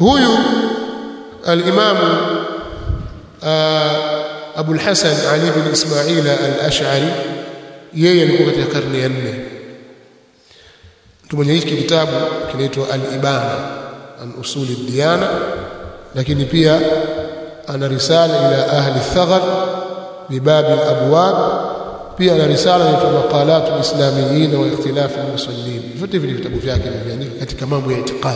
huyu al-Imam Abu al-Hasan Ali bin Ismail al-Ash'ari yeye alikuwa katika karne ya 4 mtu mwenye hiki kitabu kinaitwa al-Ibana an usuli diyana lakini pia ana risala ila ahli thaghar bibab al-abwab pia ana risala inaitwa maqalat al-islamiyin wa ikhtilaf al-musallin vyote vile vitabu vyake vimeandika katika mambo ya itikadi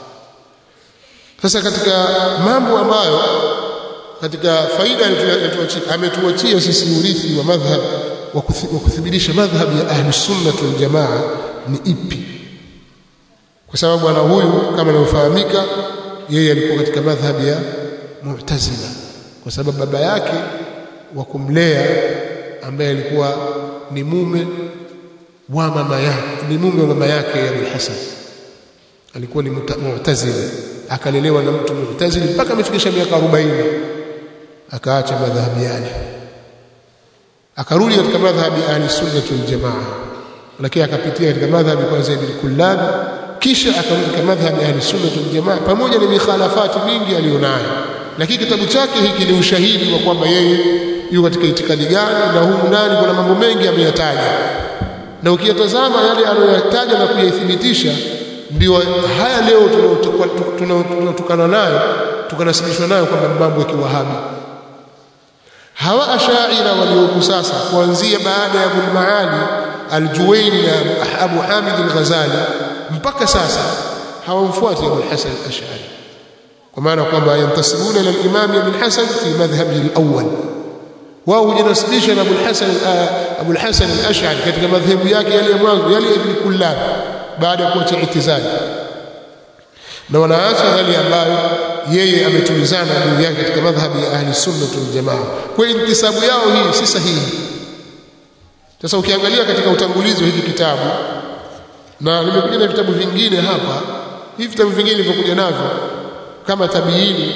sasa katika mambo ambayo katika faida ametuachia sisi urithi wa madhhab wa kuthibitisha madhhab ya ahli sunna wal jamaa ni ipi kwa sababu ana huyu kama inavyofahamika yeye alikuwa katika madhhab ya Mu'tazila kwa sababu baba yake wa kumlea ambaye alikuwa ni mume wa mama yake ni mume wa mama yake ya Hasan alikuwa ni Mu'tazila akalelewa na mtu Mu'tazili mpaka amefikisha miaka 40 akaacha madhhabi yale akarudi katika madhhabi ahli sunna wal jamaa lakini akapitia katika madhhabi kwanza ibn Kullab kisha akarudi katika madhhabi ahli sunna wal jamaa pamoja na mikhalafati mingi aliyonayo lakini kitabu chake hiki ni ushahidi wa kwamba yeye yuko katika itikadi gani na humu ndani kuna mambo mengi ameyataja na ukiyatazama yale aliyoyataja na kuyathibitisha ndio haya leo tunatokana nayo tukanasibishwa nayo kwamba mambo ya kiwahabi hawa ashaira walioko sasa kuanzia baada ya Abul Maali Al-Juwayni na Abu Hamid Al-Ghazali mpaka sasa hawamfuati Abu Hasan Al-Ash'ari kwa maana kwamba yantasibuna ila al-Imam Ibn Hasan fi madhhabihi al-awwal wao hujinasibisha na Abu Hasan Abu Hasan Al-Ash'ari katika madhhabu yake yale ya mwanzo yale Ibn Kullab baada ya kuacha itizali na wanaacha yale ambayo yeye ametulizana juu yake katika madhhabi ya ahli sunna wal jamaa kwa intisabu yao hii si sahihi sasa ukiangalia katika utangulizi wa hiki kitabu na nimekuja na vitabu vingine hapa hivi vitabu vingine vilivyokuja navyo kama tabiini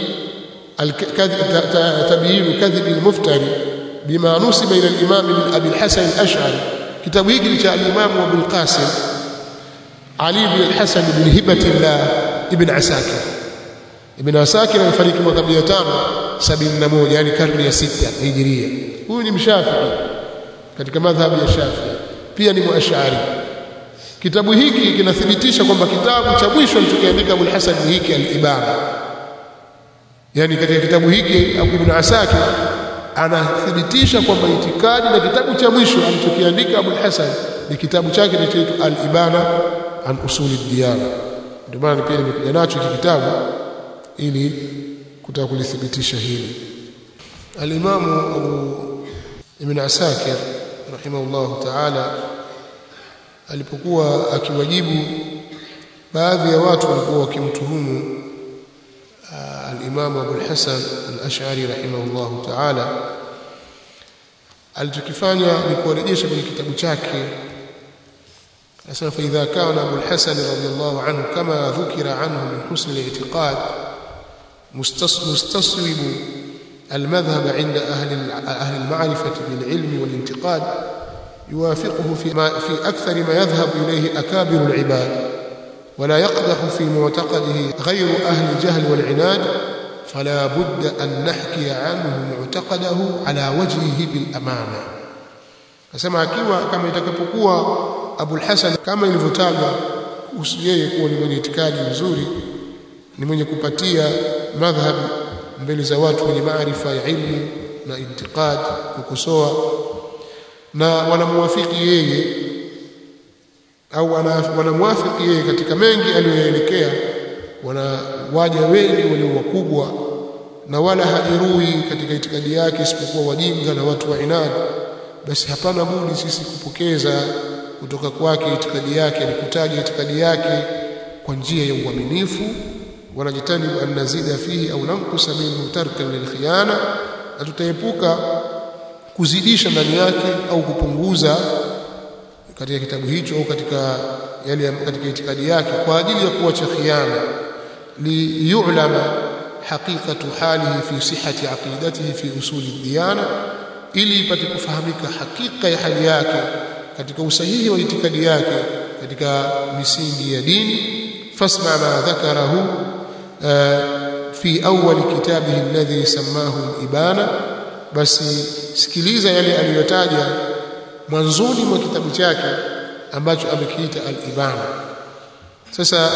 tabiinu kadhib al-muftari bima nusiba ila al-imam ibn abi al-hasan al-ash'ari kitabu hiki cha al-imam Abu al-Qasim Ali ibn al-Hasan ibn Hibatillah ibn Asakir ibn Asakir alifariki mwaka 571 yani karne ya sita hijiria huyu ni mshafi'i katika madhhabi ya Shafi'i pia ni muashari kitabu hiki kinathibitisha kwamba kitabu cha mwisho alichokiandika Abu al-Hasan ni hiki al-Ibana yani katika kitabu hiki Abu ibn Asakir anathibitisha kwamba itikadi na kitabu cha mwisho alichokiandika Abu al-Hasan ni kitabu chake kinachoitwa al-Ibana an usuli diyana ndio maana pia nimekuja nacho hiki kitabu ili kutaka kulithibitisha hili al-Imam Abu Ibn Asakir rahimahullah ta'ala alipokuwa akiwajibu baadhi ya watu walikuwa wakimtuhumu al-Imam Abu al-Hasan al-Ash'ari rahimahullah ta'ala alichokifanya ni kuwarejesha kwenye kitabu chake أسأل فإذا كان أبو الحسن رضي الله عنه كما ذكر عنه من حسن الاعتقاد مستصوب المذهب عند أهل أهل المعرفة بالعلم والانتقاد يوافقه في ما في أكثر ما يذهب إليه أكابر العباد ولا يقدح في معتقده غير أهل الجهل والعناد فلا بد أن نحكي عنه معتقده على وجهه بالأمانة فسمع كما كما يتكبكوا Abu al-Hasan kama ilivyotajwa kuhusu yeye kuwa ni mwenye itikadi nzuri ni mwenye kupatia madhhab mbele za watu wenye maarifa ya ilmu na intiqad kukosoa na wanamuwafiki yeye au wanamwafiki yeye katika mengi aliyoelekea wana waja wengi walio wakubwa na wala hajerui katika itikadi yake isipokuwa wajinga na watu wa inadi basi hapana budi sisi kupokeza kutoka kwake itikadi yake ni kutaja itikadi yake kwa njia ya uaminifu wanajitanibu an nazida fihi au namkusa minhu tarkan lilkhiyana na tutaepuka kuzidisha ndani yake au kupunguza katika kitabu hicho au katika yale katika itikadi yake kwa ajili ya kuacha khiana liyulama haqiqatu halihi fi sihhati aqidatihi fi usuli diyana ili ipate kufahamika hakika ya hali yake katika usahihi wa itikadi yake katika misingi ya dini fasma ma dhakarahu fi awwal kitabihi alladhi sammahu al-ibana basi sikiliza yale aliyotaja mwanzoni mwa kitabu chake ambacho amekiita al-ibana sasa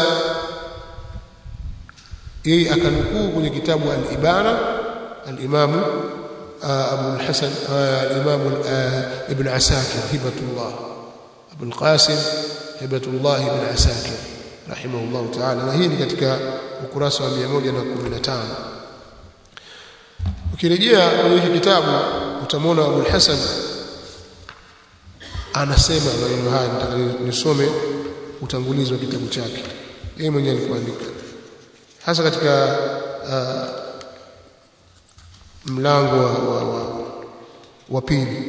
yeye akanukuu kwenye kitabu al-ibana al-imam Abu al-Hasan al-imam ibn Asakir hibatullah Abu al-Qasim hibatullah ibn Asakir rahimahullah ta'ala na hii ni katika ukurasa wa 115 ukirejea kwenye hiki kitabu utamwona Abu al-Hasan anasema maneno haya nataka nisome utangulizi wa kitabu chake yeye mwenyewe alikuandika hasa katika uh, mlango wa, wa, wa, wa pili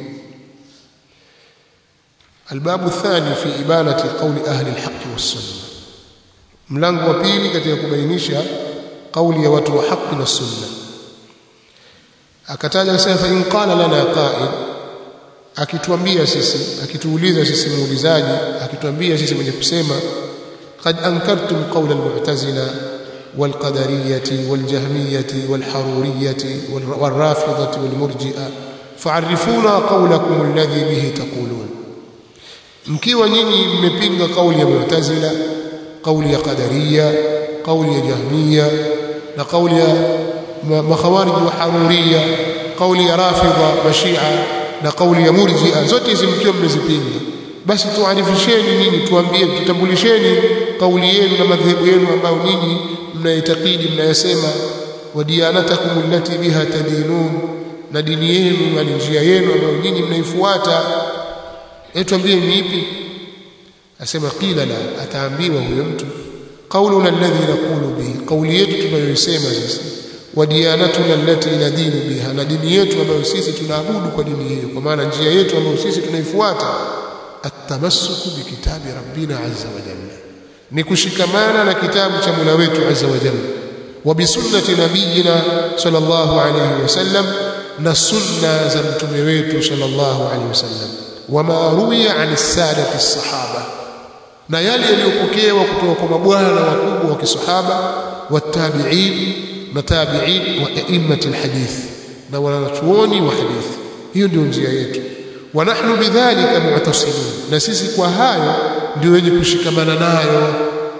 الباب الثاني في إبانة قول أهل الحق والسنة mlango wa pili katika kubainisha kauli ya watu wa haki na sunna akataja akasema fa in qala lana qa'id akituambia sisi akituuliza sisi muulizaji akituambia sisi mwenye kusema qad ankartum qawla al-mu'tazila wal-qadariyati wal-jahmiyati wal-haruriyati wal-rafidati wal-murji'a fa'arifuna qawlakum alladhi bihi taqulun mkiwa nyinyi mmepinga kauli ya mu'tazila kauli ya qadariya kauli ya jahmiya na kauli ya makhawarij wa haruriya kauli ya rafidha mashia na kauli ya murji'a zote hizi mkiwa mmezipinga basi tuarifisheni nyinyi tuambie tutambulisheni kauli yenu na madhehebu yenu ambayo nyinyi mnaitakidi mnayasema wa diyanatakum allati biha tadinun na dini yenu na njia yenu ambayo nyinyi mnaifuata tuambie ni ipi asema qila la ataambiwa huyo mtu qauluna alladhi naqulu bihi kauli yetu tunayoisema sisi wa diyanatuna allati nadinu biha na dini yetu ambayo sisi tunaabudu kwa dini hiyo kwa maana njia yetu ambayo sisi tunaifuata atamassuku bikitabi rabbina azza wa jalla ni kushikamana na kitabu cha Mola wetu azza wa jalla wa bisunnati nabiyina sallallahu alayhi wasallam na sunna za mtume wetu sallallahu alayhi wasallam wama ruwiya an sadati as-sahaba na yale yaliyopokewa kutoka kwa mabwana wakubwa wa kisahaba watabi'in na tabi'in wa a'immatul hadith na wanachuoni wa hadith hiyo ndio njia yetu wa nahnu bidhalika mu'tasimun na sisi kwa hayo ndio wenye kushikamana nayo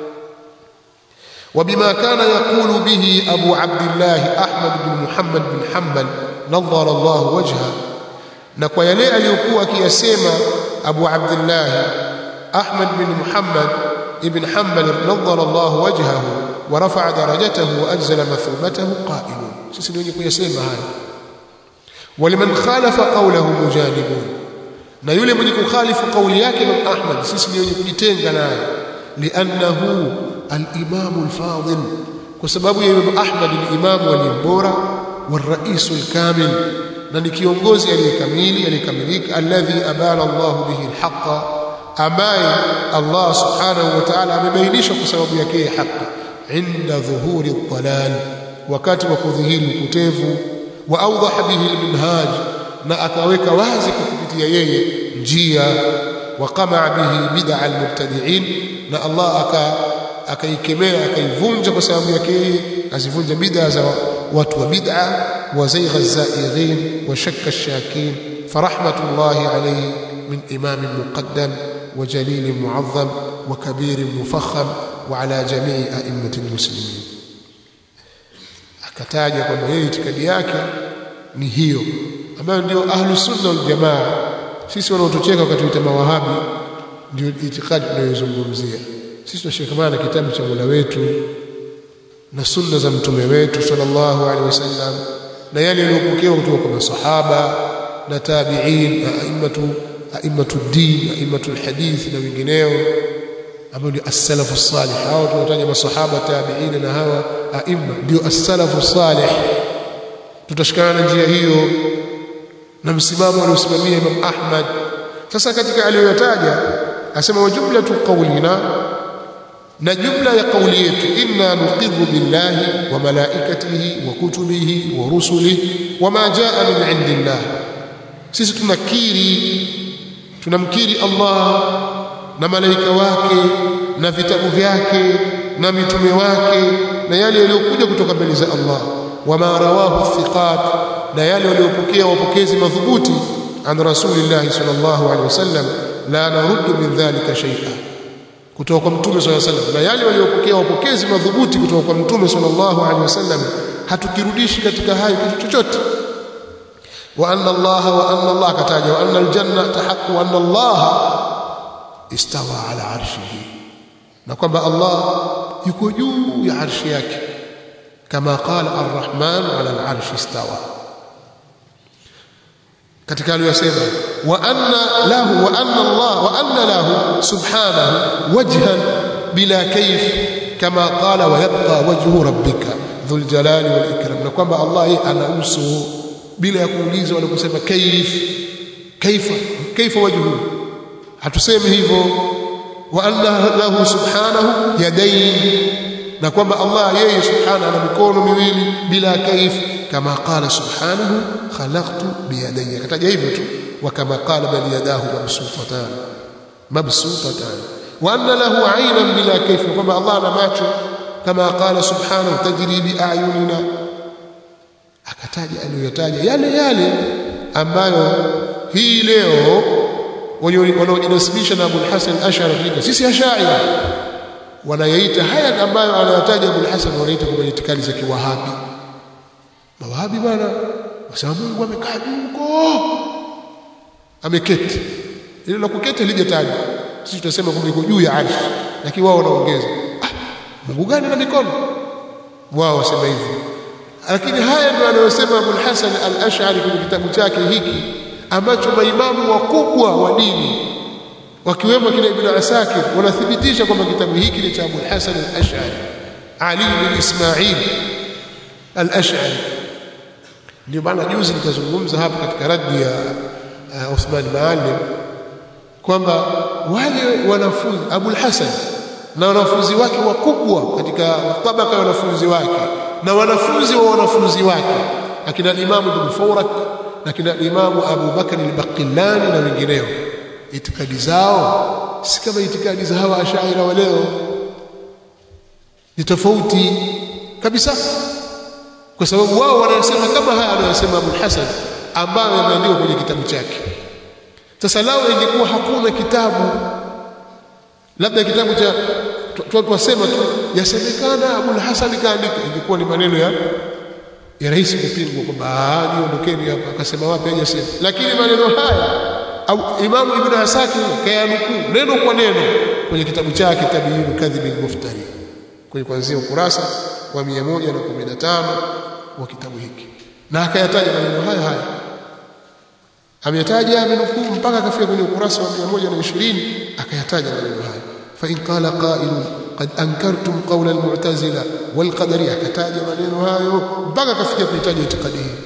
وبما كان يقول به أبو عبد الله أحمد بن محمد بن حنبل نظر الله وجهه na kwa yale aliyokuwa akiyasema Abu Abdullah Ahmad bin Muhammad ibn Hanbal nadhara Allah wajhahu wa rafa'a darajatahu wa ajzala mathubatahu qailun sisi ndio kuyasema haya waliman khalafa qawlahu mujanibun na yule mwenye kukhalifu kauli yake Imam Ahmad sisi ndio kujitenga naye li'annahu al-imam al-fadil kwa sababu ya Imam Ahmad ni imamu aliyembora wa rais al-kamil na ni kiongozi aliyekamili aliyekamilika alladhi abana Allah bihi alhaqa ambaye Allah subhanahu wa ta'ala amebainisha kwa sababu yake haki inda dhuhuri dhalal wakati wa kudhihiri upotevu wa awdaha bihi alminhaj na akaweka wazi kupitia yeye njia wa qamaa bihi bid'a almubtadi'in na Allah aka akaikemea akaivunja kwa sababu yake yeye azivunja bid'a za watu wa bid'a وزيغ الزائغين وشك الشاكين فرحمة الله عليه من إمام مقدم وجليل معظم وكبير مفخم وعلى جميع أئمة المسلمين akataja kwamba yeye itikadi yake ni hiyo ambayo ndio ahlu sunna wal jamaa sisi wanaotocheka wakati tuita mawahabi ndio itikadi tunayozungumzia sisi tunashikamana na kitabu cha Mola wetu na sunna za mtume wetu sallallahu alaihi wasallam na yale yaliyopokewa kutoka kwa masahaba na tabi'in na a'immatu a'immatu din a'immatu alhadith na wengineo ambao ndio as-salafu salih hao tunataja masahaba tabi'in na hawa a'imma ndio as-salafu salih tutashikana na njia hiyo na msimamo aliosimamia Imam Ahmad sasa katika aliyoyataja asema wa jumlatu qawlina na jumla ya kauli yetu inna nuqirru billahi wa malaikatihi wa kutubihi wa rusulihi wama jaa min indillah sisi tunakiri tunamkiri Allah na malaika wake na vitabu vyake na mitume wake na yale yaliyokuja kutoka mbele za Allah wama rawahu thiqat na yale waliopokea wapokezi madhubuti an rasulillah sallallahu alaihi wasallam la naruddu min dhalika shay'a kutoka kwa mtume sallallahu alaihi wasallam na yale waliopokea wapokezi madhubuti kutoka kwa mtume sallallahu alaihi wasallam hatukirudishi katika hayo kitu chochote wa anna Allah wa anna Allah kataja wa anna aljannata haqq wa anna Allah istawa ala arshihi na kwamba Allah yuko juu ya arshi yake kama qala arrahman ala alarshi istawa katika aliyosema wa anna lahu wa anna Allah wa anna lahu subhanahu wajhan bila kayf kama qala wa yabqa wajhu rabbika dhul jalali wal ikram na kwamba Allah yeye ana uso bila ya kuuliza wala kusema kayf kaifa kaifa wajhu hatusemi hivyo wa anna lahu subhanahu yadayn na kwamba Allah yeye subhanahu ana mikono miwili bila kaif kama qala subhanahu khalaqtu biyadayya kataja hivyo tu wa kama qala bal yadahu mabsutatan mabsutatan wa anna lahu aynan bila kaif kwamba Allah ana macho kama qala subhanahu tajri bi ayunina akataja aliyotaja yale yale ambayo hii leo wanaojinasibisha na Abu Hasan Ash'ari sisi ashaira wanayaita haya ambayo anayataja Abu Hasan wanaita kwa itikadi za kiwahabi mawahabi bwana wasema Mungu amekaa huko ameketi ile la kuketi lijatajwa sisi tunasema kwamba yuko juu ya arshi lakini wao wanaongeza ah, Mungu gani na mikono wao wasema hivyo lakini haya ndio anayosema Abu Hasan al-Ash'ari kwenye kitabu chake hiki ambacho maimamu wakubwa wa dini wakiwemo kina Ibn Asakir wanathibitisha kwamba kitabu hiki ni cha Abu Hasan al-Ash'ari Ali bin Ismail al-Ash'ari ndio maana juzi nikazungumza hapa katika raddi ya uh, Uthman Maalim kwamba wale wanafunzi Abu Hasan na wanafunzi wake wakubwa katika tabaka ya wanafunzi wake na wanafunzi wa wanafunzi wake akina Imam Ibn Fawrak na kina Imam Abu Bakar al-Baqillani na wengineo itikadi zao si kama itikadi za hawa ashaira wa leo ni tofauti kabisa kwa sababu wao wanasema kama haya anayosema Abu Hasan ambayo yameandikwa kwenye kitabu chake sasa lao ingekuwa hakuna kitabu labda kitabu cha watu wasema tu yasemekana Abu Hasan kaandika ingekuwa ni maneno ya ya rahisi kupingwa kwamba niondokeni hapa akasema wapi hajasema lakini maneno haya au Imam Ibn Asakir kayanukuu neno kwa neno kwenye kitabu chake Tabiin Kadhib al-Muftari kwenye kuanzia ukurasa wa 115 wa kitabu hiki na akayataja maneno haya haya ameyataja amenukuu mpaka akafika kwenye ukurasa wa 120 akayataja maneno haya fa in qala qailun qad ankartum qawla al-mu'tazila wal qadariyya akataja maneno hayo mpaka akafikia kuitaja itikadi hii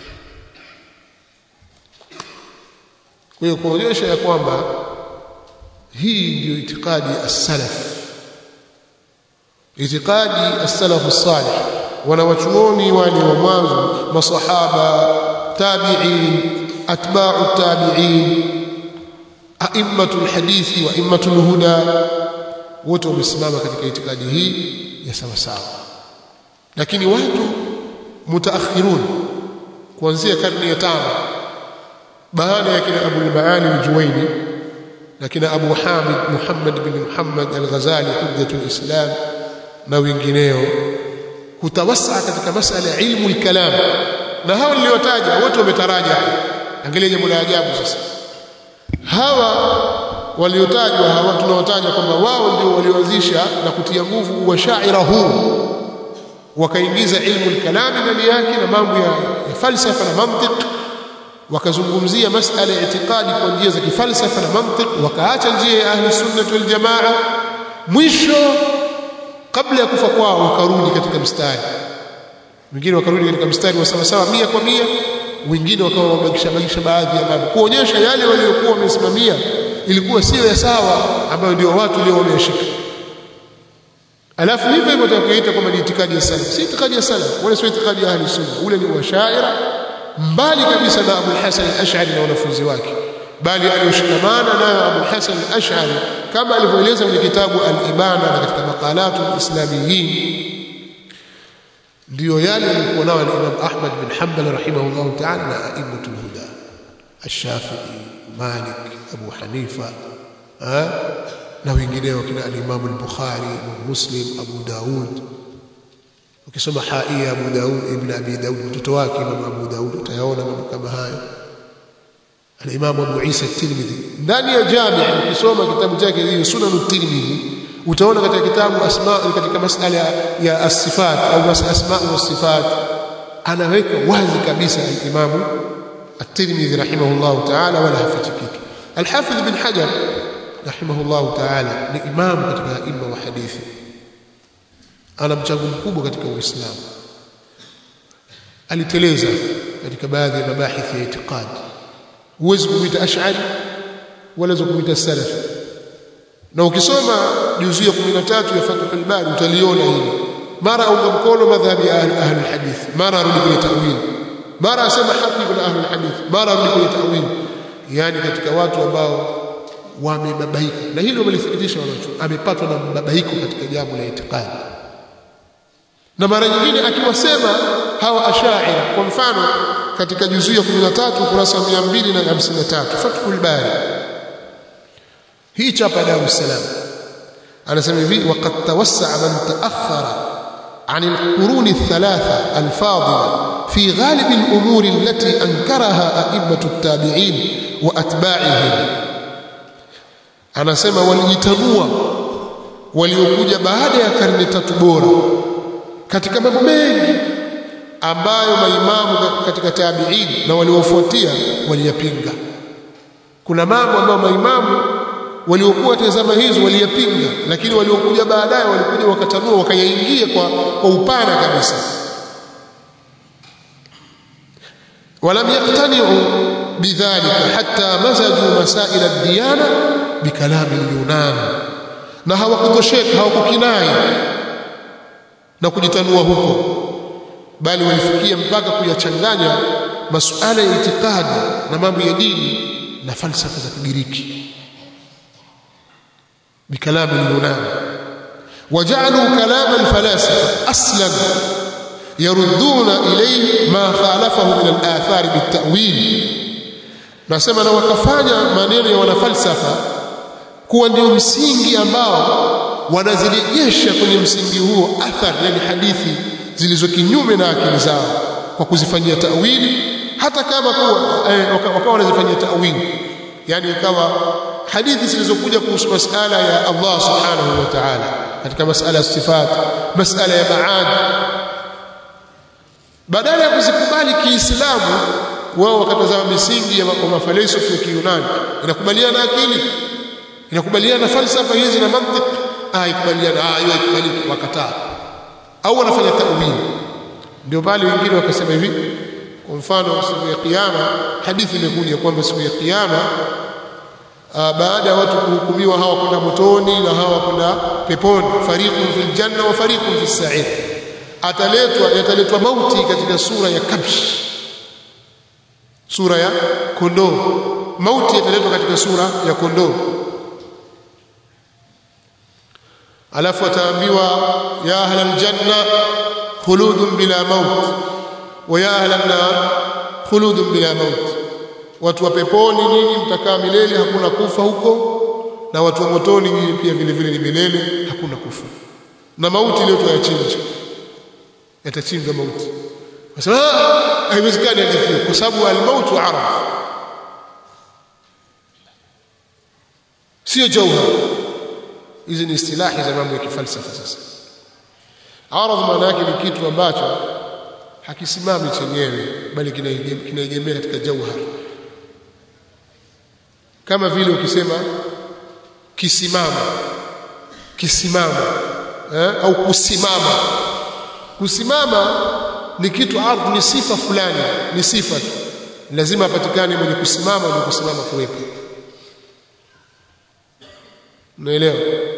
kwa hiyo kuonyesha ya kwamba hii ndiyo itikadi as-salaf itikadi as-salaf as-salih wanawachuoni wale wa mwanzo masahaba tabi'in atba'u tabi'in a'immatul hadithi wa a'immatul huda wote wamesimama katika itikadi hii ya sawa sawa lakini watu mutaakhirun kuanzia karne ya tano baada ya kina Abu al-Maali al-Juwayni na kina Abu Hamid Muhammad bin Muhammad al-Ghazali hujjatul Islam na wengineo kutawasa katika masala ya ilmu al-kalam na hao niliotaja wote wametaraja angalia jambo la ajabu sasa hawa waliotajwa hawa tunaotaja kwamba wao ndio walioanzisha na kutia nguvu wa shaira huu wakaingiza ilmu al-kalam ndani yake na mambo ya, ya falsafa na mantiki wakazungumzia masala ya itikadi kwa njia za kifalsafa na mantiki wakaacha njia ya ahli sunnah wal jamaa mwisho kabla ya kufa kwao wakarudi katika mstari wengine wakarudi katika mstari wa sawa sawa mia kwa mia wengine wakawa wamebakisha bakisha baadhi ya mambo kuonyesha yale waliokuwa wamesimamia ilikuwa sio ya sawa ambayo ndio watu leo wameshika alafu hivyo hivyo tutakuita kama ni itikadi ya salaf si itikadi ya salaf wala sio itikadi ya ahli sunna ule ni washaira mbali kabisa na Abu Hasan al-Ash'ari na wanafunzi wake bali aliyoshikamana nayo Abu Hasan al-Ash'ari kama alivyoeleza kwenye kitabu al-Ibana na katika maqalatu al-Islamiyin ndio yale alikuwa nao al-Imam Ahmad bin Hanbal rahimahullah ta'ala na a'immatul huda الشافعي مالك أبو حنيفة ها na wengineo kina al-Imam al-Bukhari Muslim Abu Daud ukisoma haia Abu Daud ibn Abi Daud mtoto wake Imam Abu Daud utayaona mambo kama hayo al-Imam Abu Isa at-Tirmidhi ndani ya jami ukisoma kitabu chake hiyo Sunan at-Tirmidhi utaona katika kitabu asma katika masala ya as-sifat au asma wa sifat anaweka wazi kabisa al-Imam at-Tirmidhi rahimahullah ta'ala wala hafichi kitu al-Hafidh ibn Hajar rahimahullah ta'ala ni imam katika imma wa hadithi ana mchango mkubwa katika Uislamu aliteleza katika baadhi ya mabahithi ya itikadi huwezi kumwita ash'ari wala kumwita salafi na ukisoma juzuu ya 13 ya Fathul Bari utaliona hili mara aunga mkono madhhabi ya ahli alhadith mara arudi kwenye tawili mara asema haki kuna ahli alhadith mara arudi kwenye tawili yani katika watu ambao wamebabaika na hilo wamelithibitisha wanacho amepatwa na mababaiko katika jambo la itikadi na mara nyingine akiwasema hawa ashaira kwa mfano katika juzuu ya 13 kurasa 253 Fathul Bari hii chapa Dar es Salaam anasema hivi waqad tawassa'a man ta'akhkhara عن القرون الثلاثة الفاضلة في غالب الأمور التي أنكرها أئمة التابعين وأتباعهم anasema walijitanua waliokuja baada ya karne tatu bora katika mambo mengi ambayo maimamu katika tabi'in na waliofuatia waliyapinga kuna mambo ambayo maimamu waliokuwa tazama hizo waliyapinga lakini waliokuja baadaye walikuja wakatanua wakayaingia kwa, kwa upana kabisa ولم يقتنعوا بذلك حتى مزجوا مسائل الديانه بكلام اليونان na hawakutosheka hawakukinai na kujitanua huko bali walifikia mpaka kuyachanganya masuala ya itikadi na mambo ya dini na falsafa za Kigiriki بكلام اليونان وجعلوا كلام الفلاسفه اصلا يردون اليه ما خالفه من الاثار بالتاويل nasema na wakafanya maneno ya wanafalsafa kuwa ndio msingi ambao wanazirejesha kwenye msingi huo athar yani hadithi zilizo kinyume na akili zao kwa kuzifanyia tawili hata kama kuwa eh, wakawa wanazifanyia tawili yani ikawa hadithi zilizokuja kuhusu masala ya Allah subhanahu wa ta'ala katika masala ya sifat masala ya maad badala ya kuzikubali kiislamu wao wakatazama misingi ya mafalsafa ya Kiyunani inakubaliana akili inakubaliana falsafa hizi na mantiki ah ikubaliana ah hiyo ikubaliki wakataa au wanafanya tawili ndio pale wengine wakasema hivi kwa mfano siku ya kiyama hadithi imekuja kwamba siku ya kiyama baada ya watu kuhukumiwa hawa kwenda motoni na hawa kwenda peponi fariqun fil janna wa fariqun fis sa'ir ataletwa yataletwa mauti katika sura ya kabsh sura ya kondoo mauti yataletwa katika sura ya kondoo alafu ataambiwa ya ahla aljanna khuludun bila maut wa ya ahla an-nar khuludun bila maut watu wa peponi nyinyi mtakaa milele hakuna kufa huko na watu wa motoni nyinyi pia vile vile ni milele hakuna kufa na mauti leo tuyachinja yatachinjwa mauti wasema haiwezekani hadithi kwa sababu al-mautu araf sio jauhar hizi ni istilahi za mambo ya kifalsafa sasa aradh maana yake ni kitu ambacho hakisimami chenyewe bali kinaegemea katika jauhar kama vile ukisema kisimama kisimama eh? au kusimama kusimama ni kitu ardhi ni sifa fulani ni sifa tu lazima apatikane mwenye kusimama na kusimama kuwepo unaelewa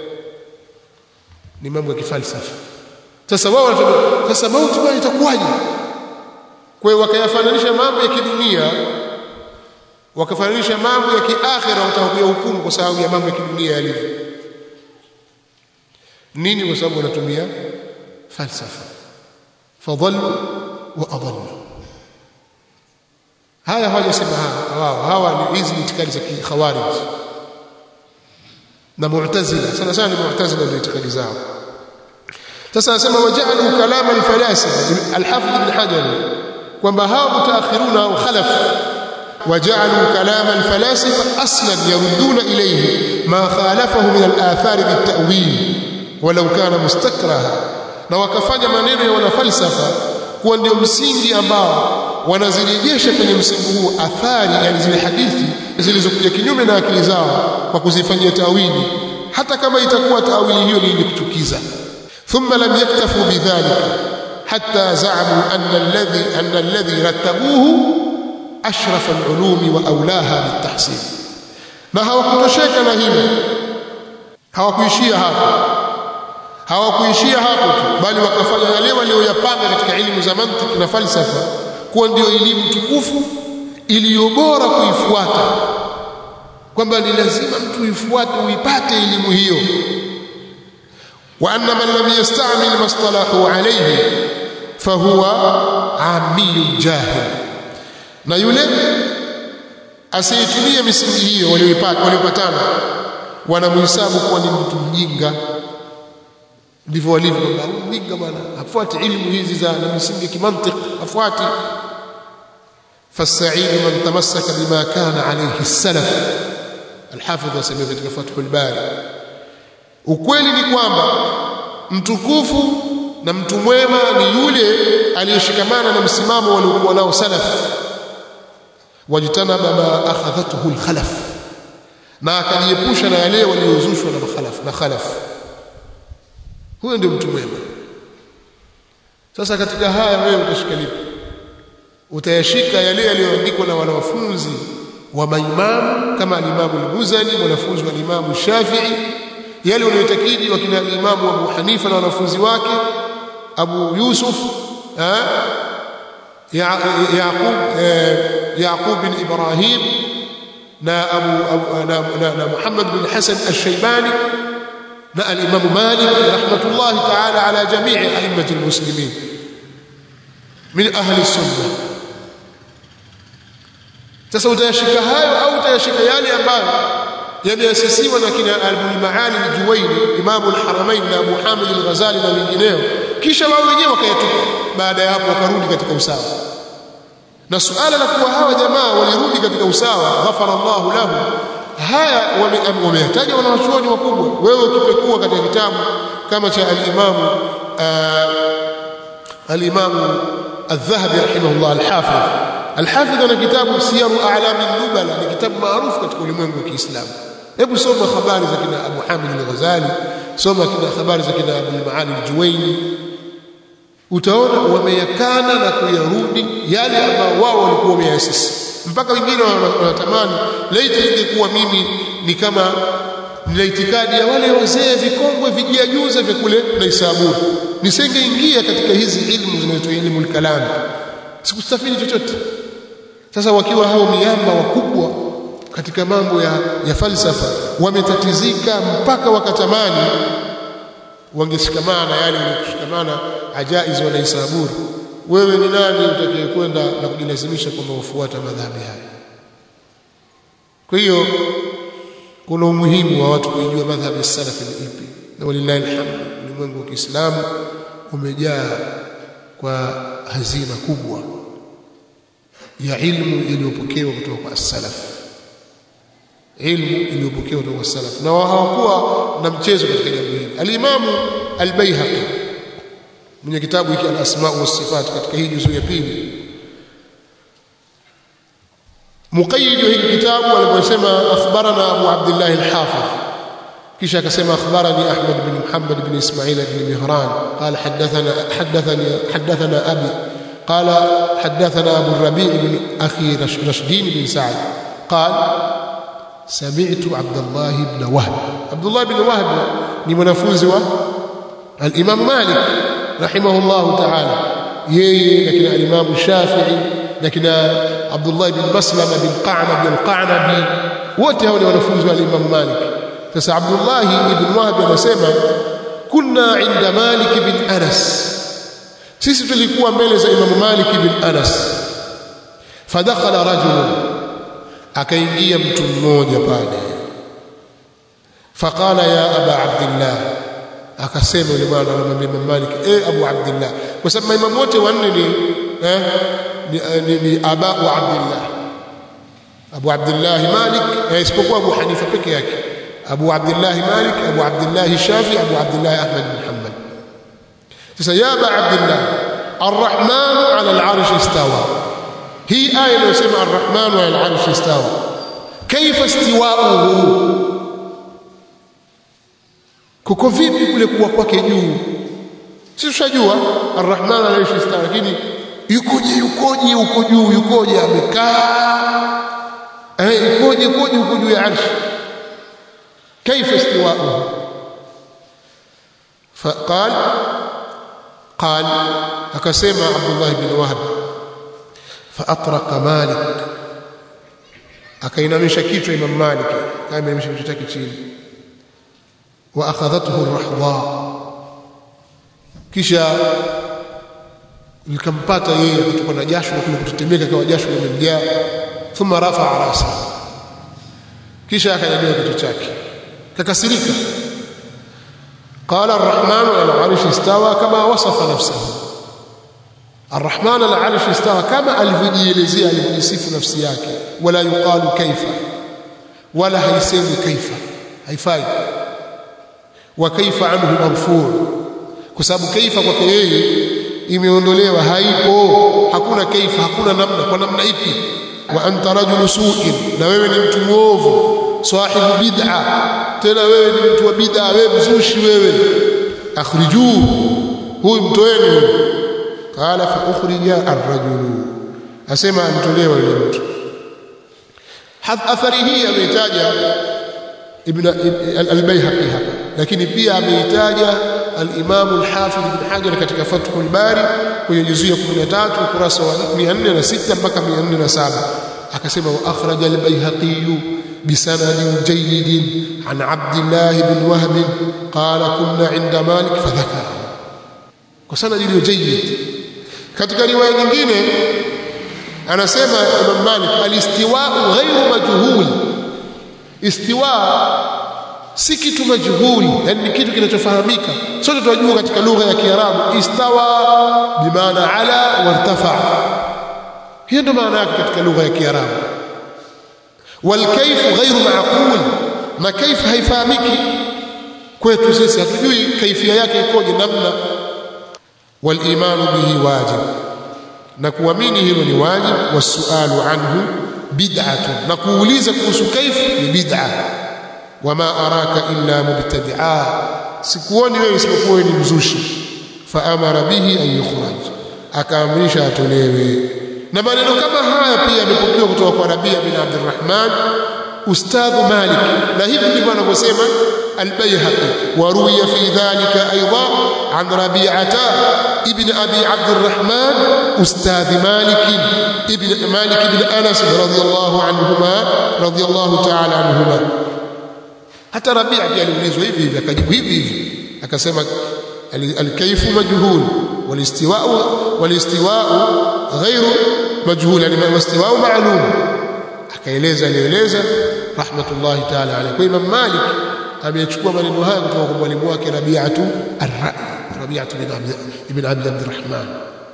ni mambo ya kifalsafa sasa wao wanasema sasa mauti bwana itakuwaje kwa hiyo wakayafananisha mambo ya kidunia wakafananisha mambo ya kiakhira watakuja hukumu kwa sababu ya mambo ya kidunia yalivyo nini kwa sababu wanatumia falsafa fadhallu wa adallu haya hawajasema hawa hawa ni hizi itikadi za khawarij na mu'tazila sana sana ni mu'tazila ndio itikadi zao sasa anasema waja'alu kalam al-falasifa al-hafidh ibn hajar kwamba hao mutaakhiruna au khalaf وجعلوا كلام الفلاسفة أصلا يردون إليه ما خالفه من الآثار بالتأويل ولو كان مستكرها na wakafanya maneno ya wanafalsafa kuwa ndio msingi ambao wanazirejesha kwenye msingi huo athari yani zile hadithi zilizokuja kinyume na akili zao kwa kuzifanyia tawili hata kama itakuwa tawili hiyo ni yenye kuchukiza thumma lam yaktafu bidhalika hatta za'amu anna alladhi anna alladhi rattabuhu ashraf alulumi wa aulaha bitahsin na hawakutosheka na hilo hawakuishia hapo hawakuishia hapo tu bali wakafanya yale walioyapanga katika elimu za mantiki na falsafa kuwa ndio elimu tukufu iliyo bora kuifuata kwamba ni lazima mtu ifuate uipate elimu hiyo wa anna man lam yasta'mil mastalahu alayhi fahuwa amiyun jahil na yule asiyetumia misingi hiyo walioipata waliopatana wanamhesabu kuwa ni mtu mjinga ndivyo walivyo kwamba mjinga bwana hafuati ilmu hizi za na misingi kimantiki hafuati فالسعيد من تمسك بما كان عليه السلف الحافظ يسميه katika Fathul Bari ukweli ni kwamba mtukufu na mtu mwema ni yule aliyeshikamana na msimamo waliokuwa nao salaf wajtanaba ma akhadhathu alkhalaf na akajiepusha na yale waliozushwa na makhalaf na khalaf huyo ndio mtu mwema sasa katika haya wewe utashika lipi utayashika yale yaliyoandikwa na wanafunzi wa maimamu kama alimamu al-Muzani wanafunzi wa Imamu Shafi'i yale wanayotakidi wakina Imamu Abu Hanifa na wanafunzi wake Abu Yusuf Yaqub Yaqub bin Ibrahim na Abu na Muhammad bin Hasan al-Shaybani na al-Imam Malik rahmatullahi ta'ala ala jami'i a'immatil muslimin min ahli sunnah sasa utayashika hayo au utayashika yale ambayo yameasisiwa na kina Abul Maali al-Juwayni Imam al-Haramain na Abu Hamid al-Ghazali na wengineo kisha wao wenyewe wakayatupa baada ya hapo wakarudi katika usawa na suala la kuwa hawa jamaa walirudi katika usawa ghafara Allahu lahu haya wameyataja wanawachuoni wakubwa wewe ukipekua katika kitabu kama cha al-Imam al-Imam الذهبي رحمه الله الحافظ الحافظ ana kitabu siyaru a'lam an-nubala ni kitabu maarufu katika ulimwengu wa Kiislamu hebu soma habari za kina Abu Hamid al-Ghazali soma kina habari za kina Abu Maali al-Juwayni utaona wameyakana na kuyarudi yale ambao wao walikuwa wameasisi mpaka wengine wanatamani laiti ingekuwa mimi ni kama nina itikadi ya wale wazee vikongwe vijiajuza vya kule na Isaburi nisingeingia katika hizi ilmu zinazoitwa ilmu al-kalam sikustafidi chochote sasa wakiwa hao miamba wakubwa katika mambo ya, ya falsafa wametatizika mpaka wakatamani wangeshikamana na yale walioshikamana ajaiz wala isaburi wewe ni nani utakaye kwenda na kujilazimisha kwamba ufuata madhhabi haya kwa hiyo kuna umuhimu wa watu kujua madhhabi ya salaf ni ipi na walillahi alhamd ulimwengu wa Kiislamu umejaa kwa hazina kubwa ya ilmu iliyopokewa kutoka kwa as-salaf ilmu iliyopokewa kutoka kwa salaf na hawakuwa na mchezo katika jambo hili al-Imamu al-Baihaqi mwenye kitabu hiki al-Asma wa Sifat katika hii juzu ya pili muqayyid wa hiki kitabu aliposema akhbarana Abu Abdullah al-Hafiz kisha akasema akhbarani Ahmad bin Muhammad bin Ismail bin Mihran qala hadathana hadathani hadathana abi قال حدثنا أبو الربيع بن أخي رشدين بن سعد قال سمعت عبد الله بن وهب عبد الله بن وهب ni mwanafunzi wa al-Imam Malik rahimahullah ta'ala yeye lakini al-Imam Shafi'i lakini Abdullah bin Maslama bin Qa'nab bin Qa'nabi wote hao ni wanafunzi wa al-Imam Malik sasa Abdullah ibn Wahb anasema kunna inda Malik bin Anas sisi tulikuwa mbele za Imam Malik bin Anas fadakhala rajulun akaingia mtu mmoja pale faqala ya aba abdillah akasema yule bwana anamwambia Imam Malik eh Abu Abdullah kwa sababu maimamu wote wanne ni eh ni, ni, ni aba wa Abdullah Abu Abdullah Malik eh, isipokuwa Abu Hanifa peke yake Abu Abdullah Malik Abu Abdullah Shafi Abu Abdullah Ahmad bin Hanbal sasa ya aba Abdullah Ar-Rahman 'ala al-'arsh istawa hii aya inayosema Ar-Rahman 'ala al-'arsh istawa kaifa istiwa'uhu kuko vipi kule kuwa kwake juu sisi tushajua arrahman anaishi istawa lakini yukoje yukoje yuko juu yukoje amekaa eh yukoje yukoje yuko juu ya arshi كيف استواؤه فقال قال akasema Abdullah ibn Wahab فاطرق مالك akainamisha kichwa Imam Malik kama inamisha kichwa chake chini واخذته الرحضاء kisha likampata yeye kutoka na jasho na kule kutetemeka kwa jasho limemjaa thumma rafa'a rasa kisha akanyanyua kichwa chake kakasirika قال الرحمن على العرش استوى كما وصف نفسه الرحمن على العرش استوى كما alivyojielezea alivyojisifu nafsi yake wala yuqalu kaifa wala haisemi kaifa haifai wa kaifa anhu marfu' kwa sababu kaifa kwake yeye imeondolewa haipo hakuna kaifa hakuna namna kwa namna ipi wa anta rajulu su'in na wewe ni mtu muovu sahibu bid'a tena wewe ni mtu wa bid'a wewe mzushi wewe akhrijuhu huyu mtoeni huyu qala fa ukhrija ar-rajulu asema amtolewa yule mtu athari hii ameitaja ibn al-bayhaqi hapa lakini pia ameitaja al-imam al-hafidh ibn hajar katika fathul bari kwenye juzuu ya 13 ukurasa wa 406 mpaka 407 akasema wa akhraja al-bayhaqi بسند جيد عن عبد الله بن وهب قال كنا عند مالك فذكر وسند iliyo جيد katika riwaya nyingine anasema Imam Malik alistiwa ghairu majhul istiwa si kitu majhul yani kitu kinachofahamika sote tunajua katika lugha ya Kiarabu istawa bimaana ala wartafa hiyo ndio maana yake katika lugha ya Kiarabu والكيف غير معقول na كيف haifahamiki kwetu sisi hatujui kaifia yake ikoje namna والايمان به واجب na kuamini hilo ni wajib wasualu anhu bid'atun na kuuliza kuhusu kaif ni bid'a wama araka illa mubtadi'a sikuoni wewe isipokuwa ni mzushi fa amara bihi an yukhraj akaamrisha atolewe na maneno kama haya pia yamepokewa kutoka kwa Rabia bin Abdurrahman ustadh Malik na hivi ndivyo anavyosema al-Baihaqi wa ruwiya fi dhalika aidan an Rabi'ata ibn Abi Abdurrahman ustadh Malik ibn Malik ibn Anas radiyallahu anhuma radiyallahu ta'ala anhuma hata Rabi'a pia aliulizwa hivi hivi akajibu hivi hivi akasema al-kayfu majhul wal-istiwa'u wal-istiwa'u ghairu majhul yani wastiwa'u ma'lum akaeleza alieleza rahmatullahi ta'ala alayhi kwa Imam Malik amechukua maneno haya kutoka kwa mwalimu wake Rabi'atu ar-Ra'i Rabi'atu bin Abd ibn Abd Abdurrahman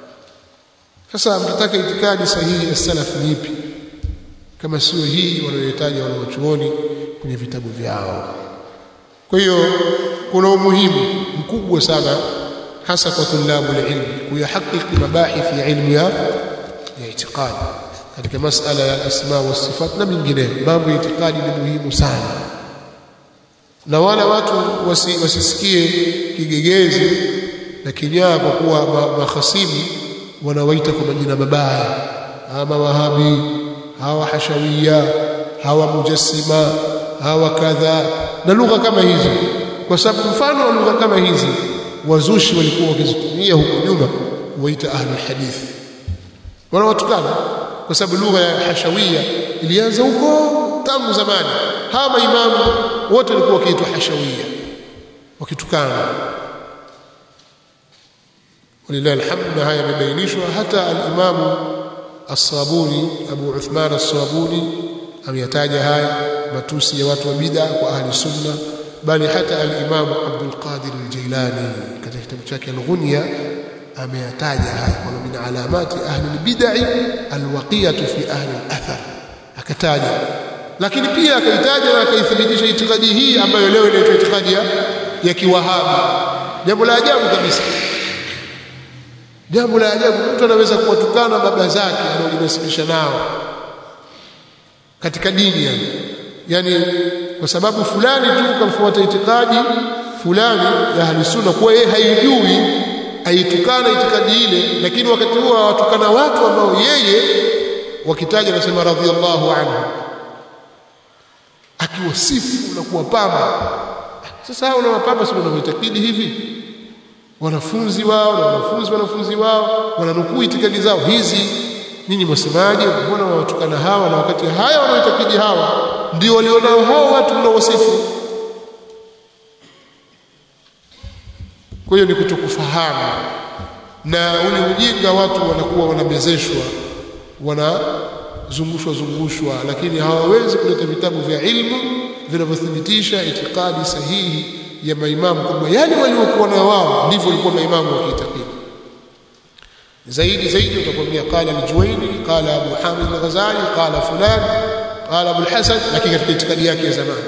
sasa mtataka itikadi sahihi ya salaf ni ipi kama sio hii wanayohitaji wanaochuoni kwenye vitabu vyao kwa hiyo kuna umuhimu mkubwa sana hasa kwa tulabu ilmu kuyahakiki mabahith ya ilmu ya ya itikadi katika masala ya asma wa sifat na mingineyo mambo ya itikadi ni muhimu sana na wala watu wasi, wasisikie kigegezi na kinyaa kwa kuwa mahasimu wanawaita kwa majina mabaya ama wahabi hawa hashawia hawa mujassima hawa kadha na lugha kama hizi kwa sababu mfano wa lugha kama hizi wazushi walikuwa wakizitumia huko nyuma kuwaita ahlul hadith wanawatukana kwa sababu lugha ya hashawia ilianza huko tangu zamani hawa maimamu wote walikuwa wakiitwa hashawia wakitukana walillahi alhamdu na haya yamebainishwa hata al-Imamu As-Sabuni Abu Uthman As-Sabuni ameyataja haya matusi ya watu wa bid'a kwa ahli sunna bali hata al-Imam Abdul Qadir al-Jailani katika kitabu chake al-Ghunya ameyataja haya kwamba min alamati ahli al-bid'i al-waqiyatu fi ahli al-athar akataja lakini pia akaitaja na akaithibitisha itikadi hii ambayo leo inaitwa itikadi ya, ya kiwahabi jambo la ajabu kabisa jambo la ajabu mtu anaweza kuwatukana baba zake anaojinasibisha nao katika dini yani yani kwa sababu fulani tu kamfuata itikadi fulani ya ahli sunna kwa yeye haijui aitukana itikadi ile lakini wakati huo watukana watu ambao yeye wakitaja nasema radhiallahu anhu akiwasifu na kuwapamba sasa hao unawapamba sio unavyoitakidi hivi wanafunzi wao na wanafunzi wanafunzi wao wananukuu itikadi zao hizi nini mwasemaje mbona wawatukana hawa na wakati haya wanaoitakidi hawa ndio walionao hao watu mnaowasifu kwa hiyo ni kutokufahamu na ule ujinga watu wanakuwa wanamezeshwa wanazungushwa zungushwa lakini hawawezi kuleta vitabu vya ilmu vinavyothibitisha itikadi sahihi ya maimamu kwamba yale waliokuwa na wao ndivyo walikuwa maimamu wakiitakidi zaidi zaidi utakwambia qala al-Juwayni qala Abu Hamid al-Ghazali qala fulan qala Abu al-Hasan lakini katika itikadi yake ya zamani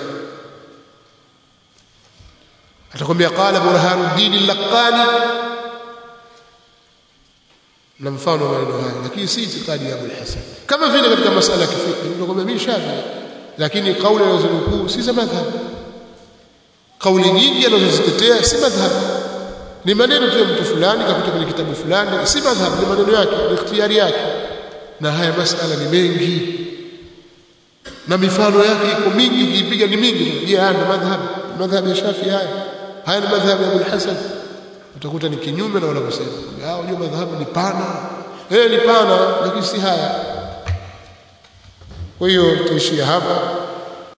atakwambia qala Burhanuddin al-Laqani na mfano wa maneno haya lakini si itikadi ya Abu al-Hasan kama vile katika masala ya fiqh utakwambia mimi Shafi'i lakini kauli anazonukuu si za madhhab kauli nyingi anazozitetea si madhhab ni maneno tu ya mtu fulani kakuta kwenye kitabu fulani si madhhab ni maneno yake ni ikhtiyari yake na haya masala ni mengi na mifano yake iko mingi ukiipiga ni mingi je haya ni madhhab madhhab ya Shafi haya haya ni madhhab ya Abu Hasan utakuta ni kinyume na wanavyosema hao unajua madhhabu ni pana eh ni pana lakini si haya kwa hiyo tuishie hapa